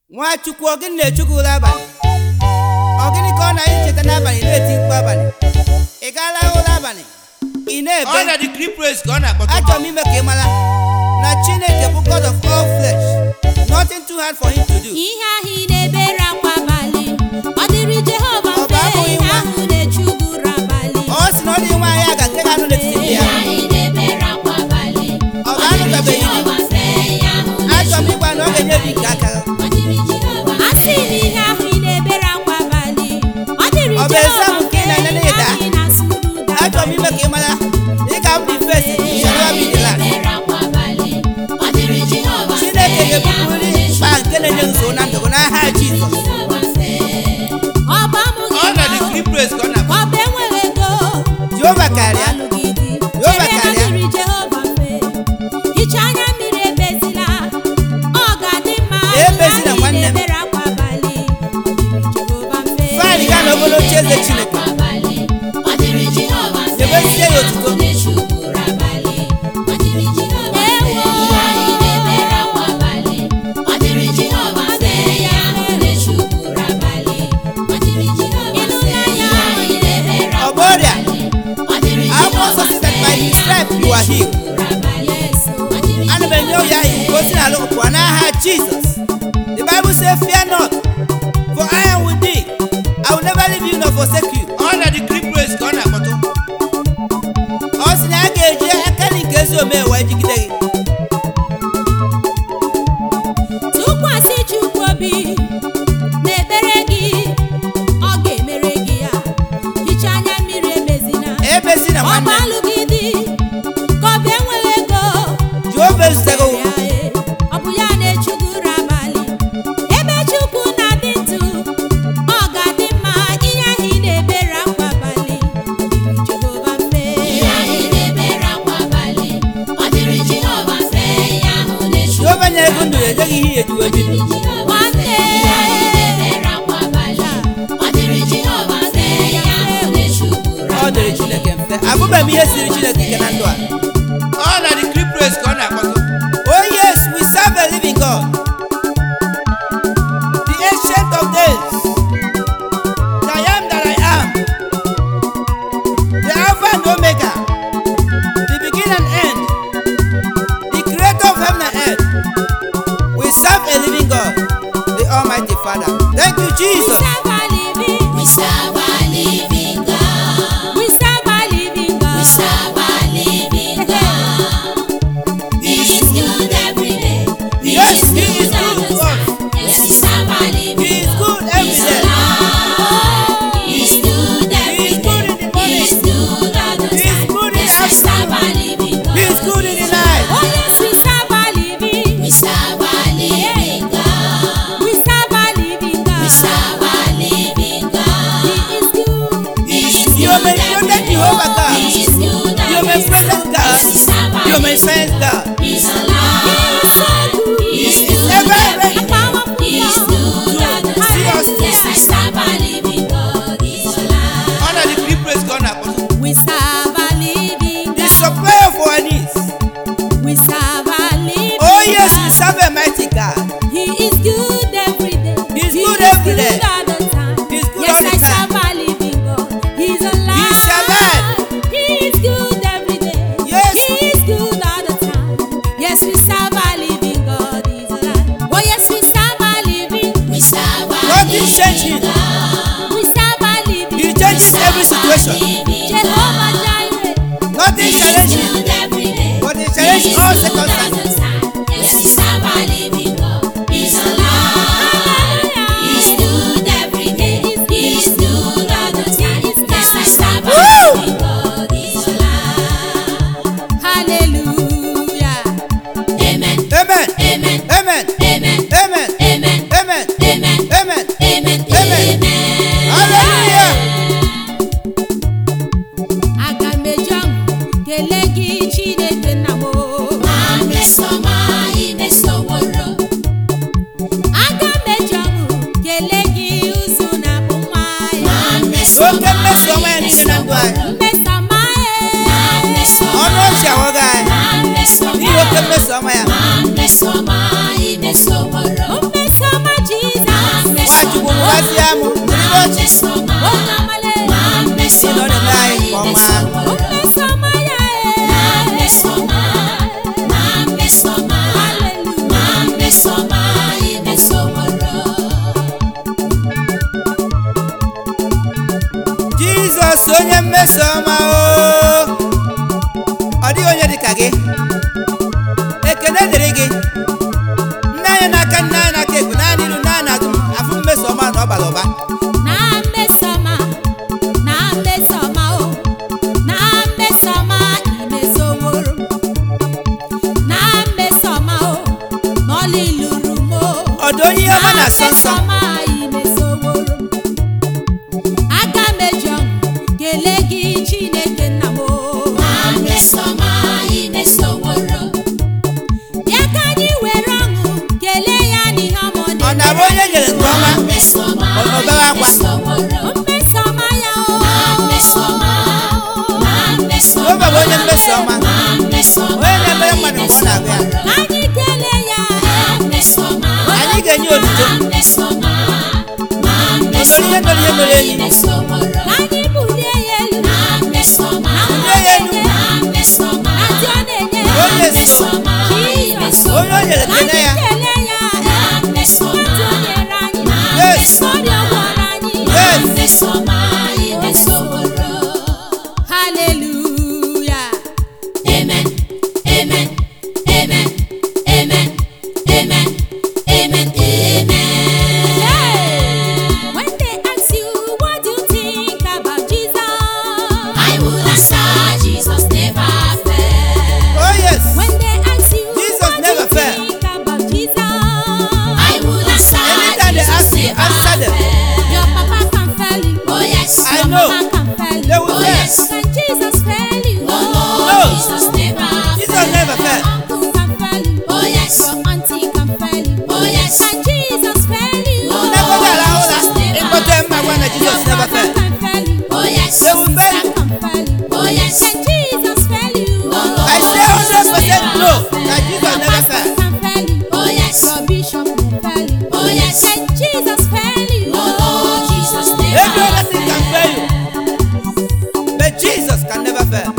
nwachukwu ọ gịnị na-echukwu ụra abalị ọ gịnị ka ọ na-echeta n'abalị na-eti mkpu abalị ị gaala ụra abalị ị ọ na-ebe na the creep praise ka ọ na-akpọta achọrọ m ime ka ị mara na chineke bụ god of all flesh nothing too hard for him to do ihe ahụ ị na-ebere akwa abalị ọ dịrị jehova Ọ bụ mfe abụghị ihe nwa? ahụ na-echugoro abalị ọ sị na ọ dị nwaanyị a ga nke ga-anụ n'etiti ndị ya ọ ga-anụtabeghị di achọrọ m ịgwa na ọ ga-enye gị nke aka a sị na ihe ahụ ị na-ebere akwa abalị ọ dịrị Ọ bụ eze jehova ahụ nke ị mfe na-enye ihe n'ịda? ahụ ị na-asụrụ ụda achọrọ m ime ka ị mara ị ga-abụ the first shall be the last chineke ga-ebupụrị mkpa nke na-enye nsogbu na ndụ gị n'aha jizọs ọ bụ amụghị ọ na nwa the o, creep praise ka ọ na-akpọta ọ bụ enweghị ego jehova karịa alụghị di Jehova chere na karịa. dịrị jehova mfe hichaa anya mmiri ebezila ọ ga-adị mma Ebezila, ihe ahụ ị nwanne m. na-ebere akwa abalị ọ dịrị jehova mfe faịlị gaa n'obere oche eze chineke debezie ya otuto ọ bụ ọrịa akwụkwọ nsọ si that by his stripes you are healed ana m enye ya ahụ ka o si n'ala pụọ n'aha jizọs the bible say fear not for i am with thee i will never leave you nor forsake you ọ na the creep praise ka ọ na-akpọta ọ sị na a ga-eji aka nri nke ezi omume wee jigide gị tụkwasị chukwu obi n'ekpere gị ọ ga-emere gị ya hichaa anya mmiri ebezina ebezina ọ bụ nwanne m. alụghị di ka ọ bụ enweghị ego jehova ezutego Ya, eh, ọ bụ ya na-echugoro abalị ebe chukwu na-adị ndụ ọ ga-adị mma ihe ahụ ị na-ebere akwa abalị dịrị jehova mfe jehova nyere gị ndụ ejeghị ihe ya ejiwe bido nwanne ọ dịrị chineke mfe abụbeghị m ihe siri chineke ike na ndụ a ọ na the creep praise ka ọ na-akpọta Oh yes, we serve a living God. The ancient of days. The I am that I am. The Alpha and Omega. The beginning and end. The creator of heaven and earth. We serve a living God. The Almighty Father. Thank you, we Jesus. serve a living We serve a living God. we serve a living God We serve a living God. He is good every day. He Yes, is He is good all good the to us. time. Yes, we serve a living He is good God. every He's day. alive. He's good every He is good in the day. morning. He is good all the He is time. good in Yes, the we serve a living God. He is good in the night. oh yes we serve a living We serve a living God. we serve a living God We serve a living God. he is good He is You good may every protect day. Jehovah God. He is good You may every present day. God. Yes, we serve a You may living sense God. He's alive. He's good ever every ready. day. He's good all the See us time. Yes, we serve a living God. He's alive. ọ na the creep praise ka ọ na-akpọta we serve a living The God supplier of our needs. we serve a living Oh yes, we God. serve a mighty God. He is good every day. He's He good is every good day. all the time. He's good yes, all the I time. serve a living God. He's alive. He's alive. He is good every day. Yes. He is good all the time. Yes, we serve a living God. He's alive. Oh yes, we serve a living. We serve a Nothing living changing. God. We serve a living. He changes every situation. Living Jehovah Jireh. Nothing He's challenging. good every day. But he challenges all He's good all circumstances. the time. Yes, we serve a living God. He's alive. He's good every day. He's good all the time. Yes, we serve a Woo! living God. He's alive. Hallelujah. Amen. Amen. Amen. Amen. Amen. Amen. Amen. Amen. Amen. Amen. Amen. Amen. Amen. Hallelujah. Aga m eji ọṅụ kelee gị Chineke nna m. Amesoma imesoworo. Aga m eji ọṅụ kelee gị ụzụ na bụ nwa ya. Oke mmeso ọma ya niile na ndụ anyị. Mmesoma ya. Ọnụ ọchị ahụghị anyị. N'ihi oke mmeso ọma ya. Amesoma imesoworo. Mmesoma ọ na-asọ nsọ aka meji ọṅụ kelee gị chineke nna m Amesoma imesoworo. bịa ka anyị were ọṅụ kelee ya n'ihe ọma ọ ọ na-abụ onye nyere nke ọma Amesoma Ọ- ọ bewe akwa. imesoworo. mmesoma ya o Amesoma, amesoma. Jehova bụ onye mmeso ọma Amesoma onye na-emere mmadụ mgbe ọ na-agụ ya ka anyị kelee ya Amesoma, anyị ga-enye otuto amesoma. Ozoro ihe mere ihe mere enyi Imesoworo. ka anyị bulie ya elu Amesoma, Bulie ya elu. amesoma. na ndị ọ na-enye Onye so. Amesoma, imesoworo. onye o nyere ka kene anyị ya kelee ya Amesoma, ndị o nyere anyị yes ndị ọ gwara anyị yes amesoma, imesoworo. haleluya Amen. Amen. Amen. Amen. Amen. Amen. Amen. when they ask you what do you think about Jesus I will answer Jesus never fail. oh yes when they ask you Jesus what do never you fail. think about Jesus I will answer Anytime they Jesus ask you, never answer them. fail. your papa can fail you Oh yes. I your know. mama can fail They you will Oh fail. yes. can Jesus fail you Oh No. no. Jesus never Jesus never fail. uncle can fail you Oh yes. your auntie can fail you Oh yes. can Jesus fail you Oh, Never no. fail ahụ Jesus na never ịkpọta mma gwa na your Jesus never brother fail can fail you Oh yes. They will fail sister you. can fail you Oh yes. can Jesus fail you Oh, no. I say hundred percent no that Jesus never fail can fail you Oh yes. your bishop can fail you Oh yes. can Jesus fail you Oh no. Jesus every never other thing can fail you but Jesus can never fail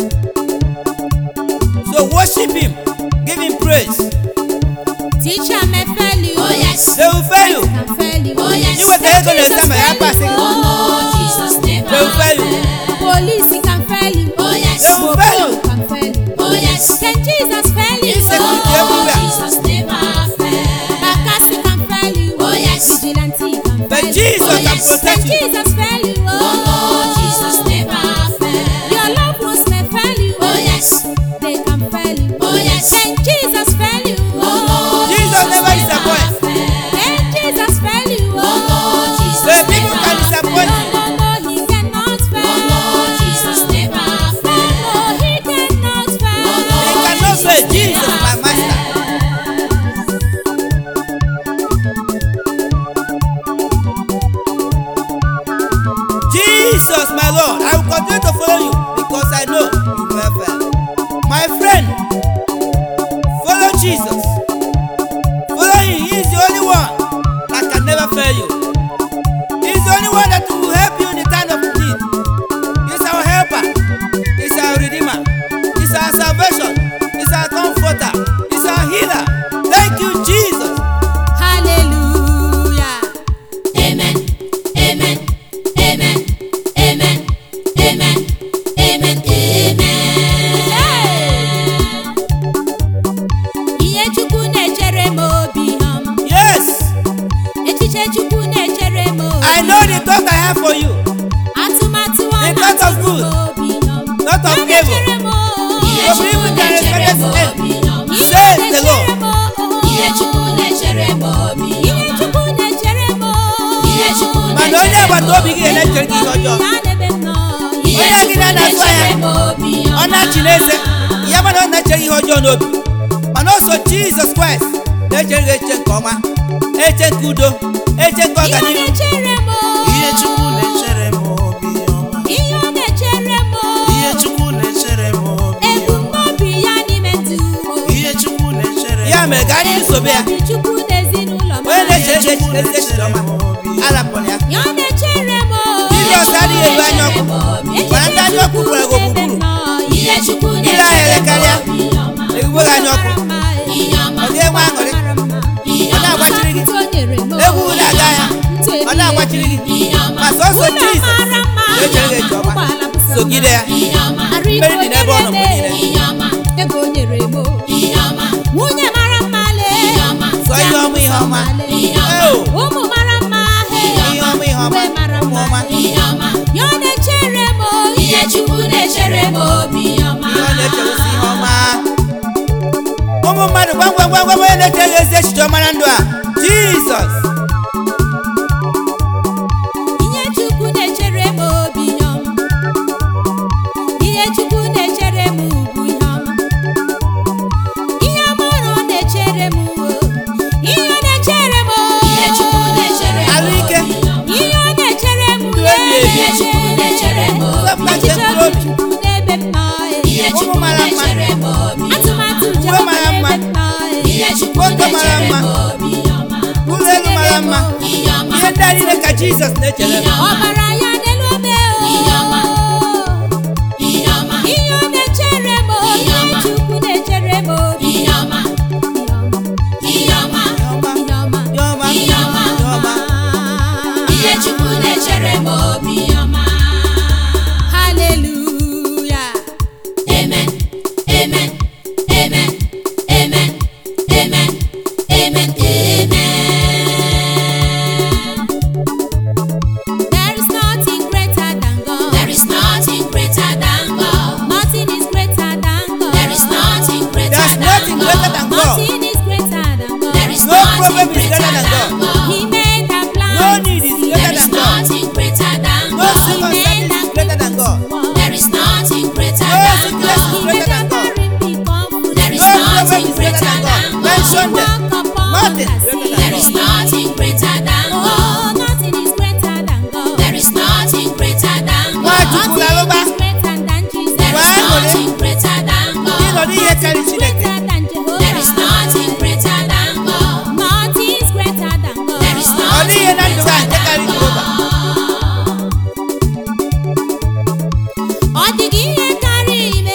so worship him give him praise teacher may fail you Oh yes. they will fail you can fail you Oh yes. iweta ego na-esa ma ya pasị gị Oh no. Jesus never they will fail you police can fail you Oh yes. they will fail you can fail you Oh yes. can Jesus fail you Insecurity everywhere. Jesus never fail. Bakasi can fail you Oh, yes. vigilante can but fail you Jesus Oh, can yes. can protect you Jesus fail you Oh no. Jesus never fail. your loved ones may fail you Oh yes. they can fail you Oh yes. can Jesus fail you Oh no. Jesus never disappoint fail. can Jesus fail you Oh no. Jesus but people can never disappoint no you no no he cannot Oh fail no. Jesus never no fail. no he cannot fail Oh, no. they cannot fail Jesus my master Jesus, my Lord, I will continue to follow you because I know you never fail. My friend, follow Jesus. Follow him. He is the only one that can never fail you. He is the only one that will help you in the time of need. He is our helper. He is our redeemer. He is our salvation. He is our comforter. He is our healer. Thank you, Jesus. hallelujah Amen. Amen. Amen. Amen. Amen. Amen. Amen. ihe chukwu na-echere m obi ọma Yes, echiche chukwu na-echere m obi I know the thought I have for you. atụmatụ ọ The thought of na-atụ m good, obi ọma not of Ya evil. na-echere m Ihe Of Chukwu evil can na-echere expect m us end. obi ọma. Ihe Says the na-echere Lord. m Ihe Chukwu na-echere m obi Ihe ọma. chukwu na-echere m Ihe Chukwu Mana onye na-echere m agbata obi gị obi ga-echere gị ihe ọjọọ. ya na-ebe m nọ Ihe Onye gị Chukwu na-azụ ahịa. na-echere m obi ọ ọma. na-achị n'eze ya mana ọ na-eche ihe ọjọọ n'obi mana o so jizọs kraịst na-echere gị eche nke ọma eche nke udo eche nke Ihe ọganihu na-echere m ihe chukwu na-echere m obi ọma Ihe ọ na-echere m ihe chukwu na-echere m obi ọma ebumnobi ya n'ime ndụ m ihe chukwu na-echere ya mere ka anyị sobe ya Ebumnobi chukwu n'ezinụlọ m onye na-echere gị Chukwu echiche echiche ọma arapụrụ ya Ya ọ na-echere m jizọs adịghị elu anya ọkụ mana ndị anya ọkụ gwara gị ogbugbu Ihe Chukwu ile ahịa na-echere m elekarịa obi ọma. egwugwe gị anya ọkụ Ihe ọma. ọ ga-enwe aṅụrị Ihe ọ ọma. na-agbachiri gị egwu egwu na-aga ya ọ na-agbachiri gị Ihe ọma. ma sọsọ jizọs na-echere gị eche ọma sogide ya Ihe ọma. mmeri dị n'ebe ọ nọ mgbe niile Ihe ọma. ego o nyere m Ihe ọma. nwunye mara mma lee Ihe ọma. sọ ihe ọma ihe ọma Ihe ọma. Eo, ụmụ mara mma ihe ọma ihe ọma uwe mara ụmụ mma ọma Ihe ọma. ya ọ na-echere m Ihe Chukwu na-echere m obi ọma. ihe ọ na-echewusi ihe ọma ụmụ mmadụ gwam gwam gwam gwam onye na-eche gị ezi echiche ọma na ndụ a jizọs moto mara mma ụlọ elu mara mma ihe ndị a niile ka jizọs na-echere m. ọbara ya n'elu obe o ihe ọ na-echere m obi chukwu na-echere m obi Ihe ọma, ihe ọma ihe ọma, ihe ọma. Ihe Chukwu na-echere m obi ọma. haleluya Amen, amen, amen, amen, amen, amen, amen. there is nothing greater than God There is nothing greater than God. nothing is greater than God There is nothing greater There's than nothing greater God. than God. nothing is greater than God There is No problem nothing is greater greater than than God. he made the plans No need is There greater is than God. nothing greater than No God. circumstance is greater than God. There is nothing greater No than sickness is God. greater than God. There is No problem nothing is greater greater than God. than Mention God. them. Nothing is greater than There is God. nothing greater than God. Oh, nothing is greater than God. There is nothing greater than Nwachukwu God. na-alụba Nothing is greater than Jesus. There is Wee ṅụrị. nothing greater than ịnọdụ God. ihe karịrị Chineke. Greater than Jehovah. There is nothing greater than God. Nothing is greater than God. There is Ọ dịghị nothing ihe na ndụ greater a nke karịrị than Jehova. Ọ dịghị ihe karịrị ime.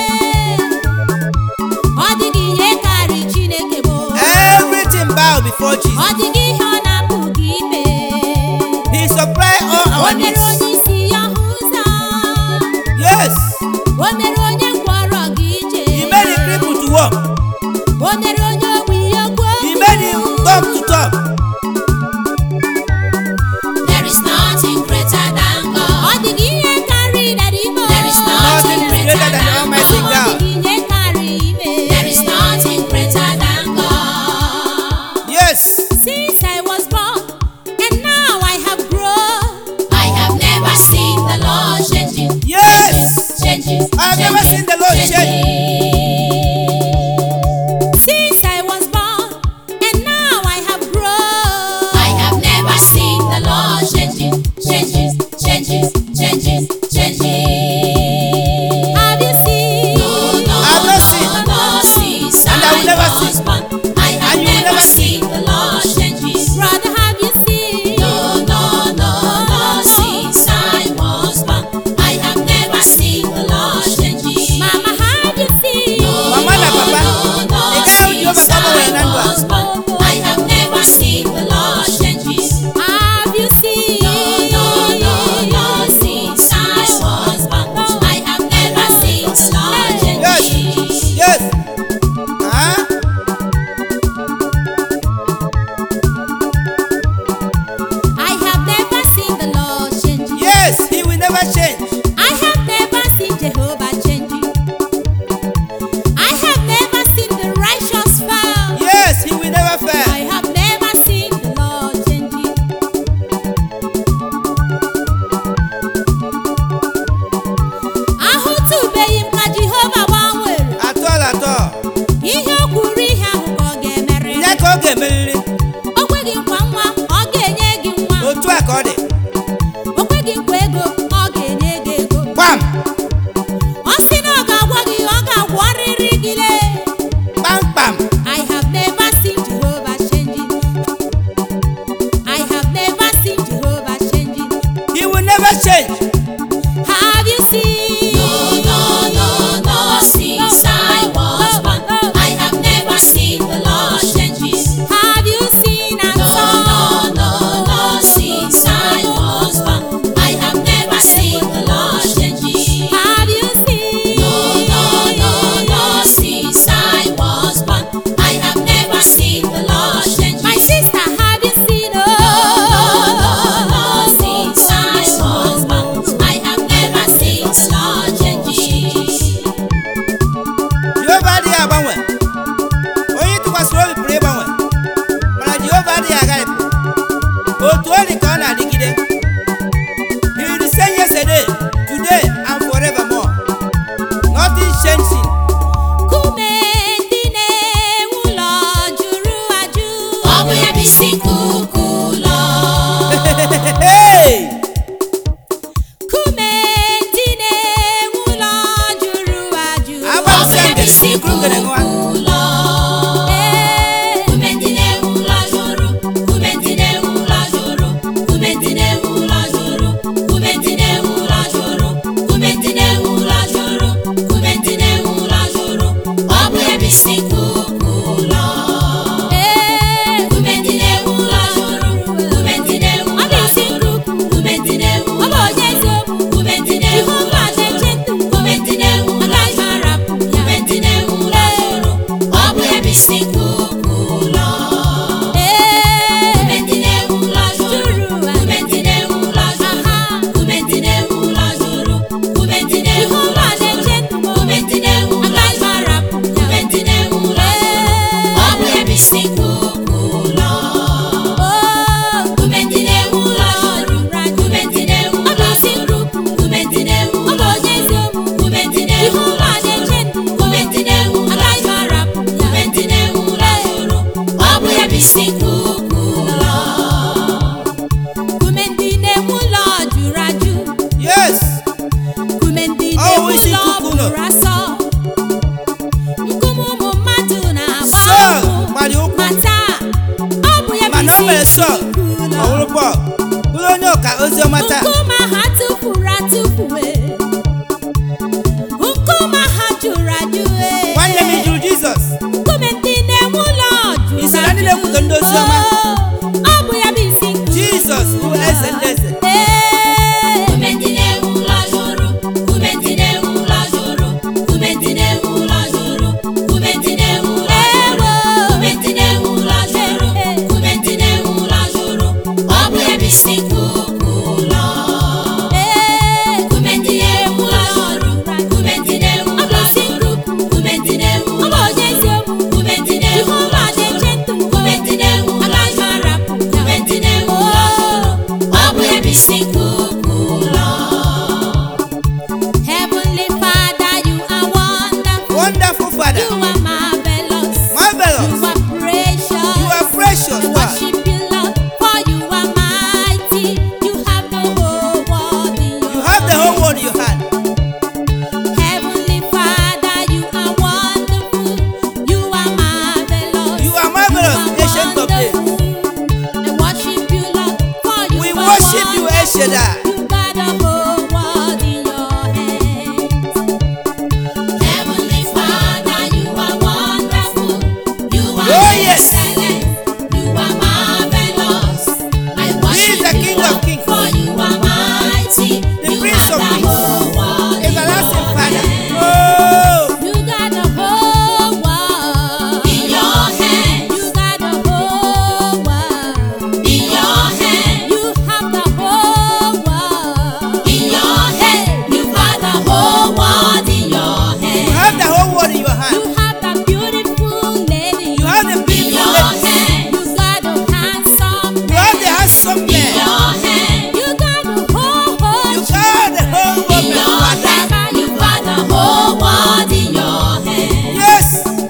Ọ dịghị ihe karịrị Chineke bụ. Everything bow before Ọ Jesus. dịghị ihe ọ na-apụghị ime. He supply all O our mere needs. onye isi ya hụ ụzọ. Yes. O mere onye ngwọrọ gị ije. He made the cripple to walk. O mere onye ogbi ya okwu He okwu. made him talk to talk. There is nothing greater than Ọ God. dịghị ihe karịrị narị ime. There is Nothing nothing is greater greater than the than Almighty Ọ God. dịghị ihe karịrị ime. There is nothing greater than God. Yes. Since I was born and now I have grown. I have never seen the Lord changing. Yes. Changes. I have never seen the Lord change. Since I was born and now I have grown. I have never seen the Lord changing. Changes. Changes. Changes. Changes. Have you seen? No, no, I've not seen. no, no, since And I will never was see. born. I have And you will never never see. seen the Lord changes. Brother, have you seen? No, no, no, no, since I was born. I have never seen the Lord changes. Mama, have you seen? Mama na papa. Ị gaghị ahụ Jehova ka ọ gbanwere na ndụ a. I have never seen the Lord changes. Have you seen? No, no, no, no, since I was born. I have never seen the Lord Yes. changes. Yes. Huh? I have never seen the Lord changing. Yes. He will never change. I have never seen Jehovah changing. I have never seen the righteous fall. Yes. He will never I fail. have never seen the Lord changing. Ahụtụbeghị m ka Jehova gbanwere. At all, at all. Ihe o kwuru ihe ahụ ka ọ ga-emere. Ya ka ọ ga-emerịrị. O kweghị nkwa nwa, ọ ga-enye gị nwa. Otu a ka ọ dị. O kweghị nkwa ego, ọ ga-enye gị ego. Gbam. Ọ sị na ọ ga-agwọ gị, ọ ga-agwọrịrị gị lee. Kpamkpam. I have never seen Jehovah changing. I have never seen Jehovah changing. He will never change. Have you seen? No, no, no, no, since I was born. I have never seen the Lord changes. Have you seen and No, saw? no, no, no, since I was born. I have never seen the Lord changes. Have you seen? No, no, no, no, since I was born. I have never seen the Lord changes. My sister, have you seen? No, no, Oh, no, since I was born. I have never seen the Lord changes. Jehova adịghị agbanwe. Onye tụkwasịrị obi pụrụ ịgbanwe. Mana Jehova adịghị agharịpụ. Otu ọ dị ka ọ na-adịgide. He is the same yesterday, today, and forevermore. Nothing changing. kume ndị na-ewu ụlọ jụrụ ajụ. Ọ bụ ya bụ isi nkuku ụlọ. Hey! Kume ndị na-ewu ụlọ jụrụ ajụ. Agba Ọ bụ ya bụ isi Ikuru ngere nwa. nkuku ụlọ. Ee, Pọl bụrụ onye ọka ozi ọma taa nkume ha tụfuru atụfuwe nkume ha jụrụ ajụ ee. nwanne m ị jụrụ Jizọs nkume ndị na-enwe ụlọ jụrụ Ị so na ndị na-ekwutọ ndị ozi ọma? ajụ. ọ bụ ya bụ isi nkume Jizọs bụ eze ndị eze Ee. Kumentine ụlọ jụrụ, kumentine ụlọ jụrụ, kumentine ụlọ jụrụ, kumentine ụlọ jụrụ, kumentine ụlọ jụrụ, kumentine ụlọ jụrụ, ọ bụ ebe isi nkuku ụlọ. Ee. Kumentine ụlọ jụrụ, kumentine ụlọ jụrụ, kumentine ụlọ jụrụ, kumentine ụlọ jụrụ, kumentine ụlọ jụrụ, kumentine ụlọ jụrụ, ọ bụ ebe isi nkuku ụlọ. Heavenly Father, you are wonderful. wonderful You Father are marvelous. You marvelous are precious. you are precious I God worship you, Lord, for you are mighty. You have the whole world in your you have the whole world in your hand Heavenly Father, you are wonderful. You are marvelous. you are marvelous You are ancient of days wonderful. I worship you, Lord, for you we are worship you El wonderful. Shaddai You got the whole world in your hands. Heavenly Father, you are wonderful. You are Oh, yes. excellent. You are marvelous. I He is worship the you, King of Lord, kings. for you are mighty. The you Prince have of the peace. whole world in everlasting your Father hand. oh You got the whole world In your hands. You got the whole world. In your hands. You have the whole world. In your hands. You got the whole world in your you hands. have the whole world in your hand You have the beautiful lady. you have the In beautiful your ladies hands. You got the handsome you have the handsome In man your hands. You got the whole whole you got the whole world In in your your hand hands. You got the whole world in your hands. yes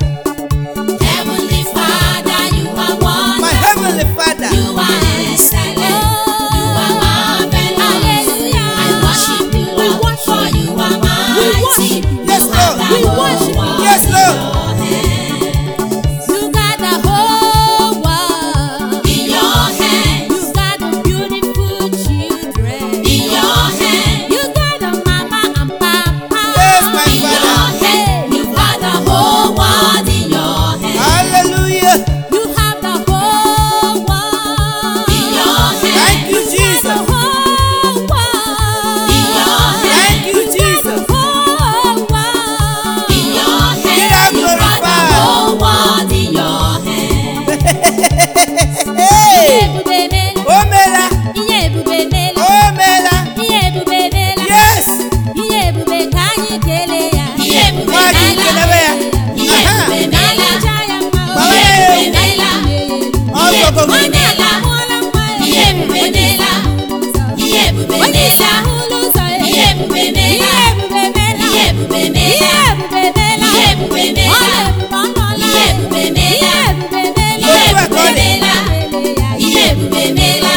Heavenly Father, you are my wonderful. heavenly Father You are excellent. You are marvelous. Hallelujah. I worship you, We Lord, worship for you are mighty. worship you. Yes, You have Lord. the We whole worship you. world Yes, in Lord. your hands. You got the whole world. In your hands. You got the beautiful children. In your hands. You got the mama and papa. Yes, my In your Father. hands. You got the whole world in your hands. hallelujah You have the whole world. In your hands. thank you The Jesus whole world. In your hands. thank you Jesus Whole world. In your Be hands. thou You got the glorified. whole world in your hands. hey Ebube mela, o meela ihe ebube mela, o meela ihe ebube mela, yes ihe ebube ka anyị kelee ya. Ihe ebube nwa gị meela. kelebe ya Ihe Aha. ebube Na meela. aja ya mma o. Gbawa Ihe ya ebube meela. ọzọ Ihe gogo ebube meela. Amụọla nwa ya. Ihe ebube meela. Ihe ebube Onye isi meela. ahụla ụzọ ya. Ihe ebube meela. Ihe ebube meela. Ihe ebube meela. Ihe ebube meela. Ihe ebube meela. Ọ na-ebube ọ nọọla. Ihe ebube meela. Ihe ebube meela. Ihe ebube Otu aka ọ dị. meela. Ihe ebube meela.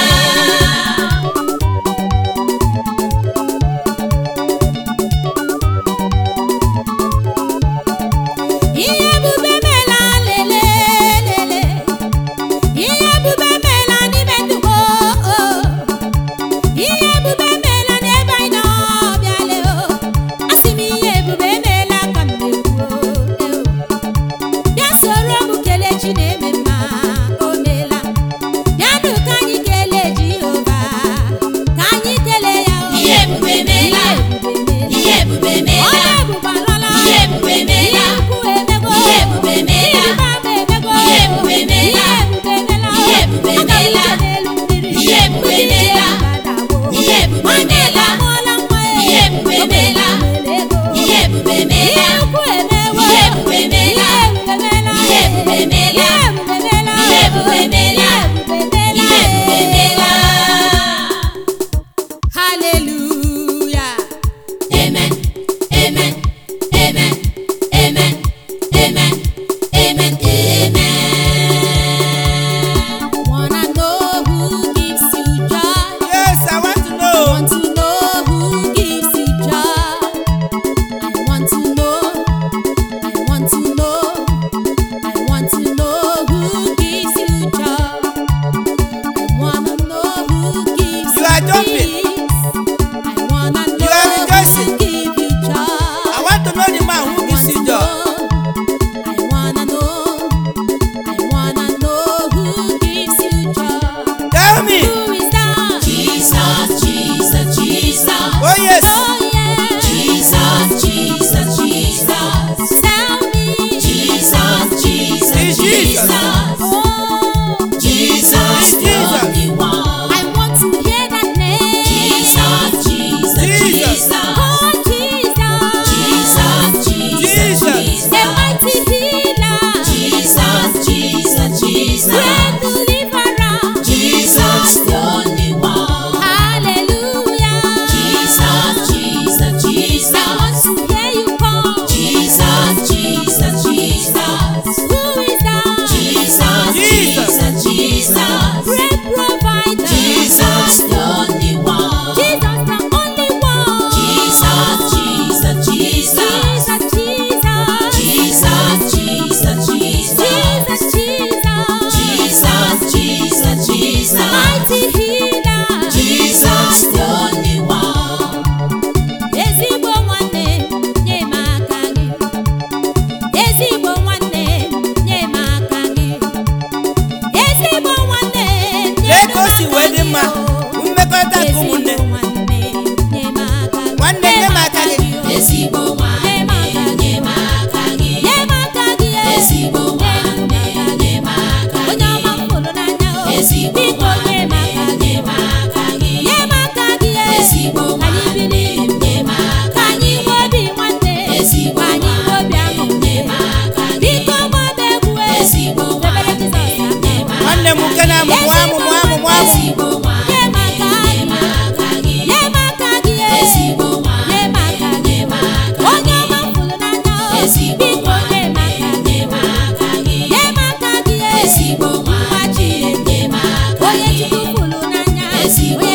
Ihe ebube meela lele lele. Ihe ebube meela n'ime ndụ m, oh, oh. Ihe ebube meela n'ebe anyị nọ bịale o. Asị m ihe ebube meela ka m na-ekwu o, eh, o. Bịa soro m kelee chi na-eme mma, o meela. Bịanụ ka anyị kelee Jehova, ka anyị kelee ya o. Ihe ebube meela. Ihe ebube Ọ meela. na-ebube alọla. Ihe ebube meela. Ihe ukwu emego. Ihe ebube meela. Ihe ịrịba ama emego. Ihe ebube meela. Ihe ebube meela. Ihe ebube Aka m meela. ije n'elu mmiri. Ihe ebube Ndị ije meela. abadawo. Ihe ebube Nwanne meela. amụọla nwa ya. Ihe ebube O meela. mere ego. Ihe ebube meela. Ihe ukwu emewo. Ihe ebube meela. Ihe ebube meela. Ihe ebube meela. Ihe ebube meela. Ihe ebube meela. Ihe ebube meela. Ihe ebube meela. Hallelujah. Amen. Amen. Amen. Amen. Amen. Amen. Amen. Wanna know who gives you joy? ezigbo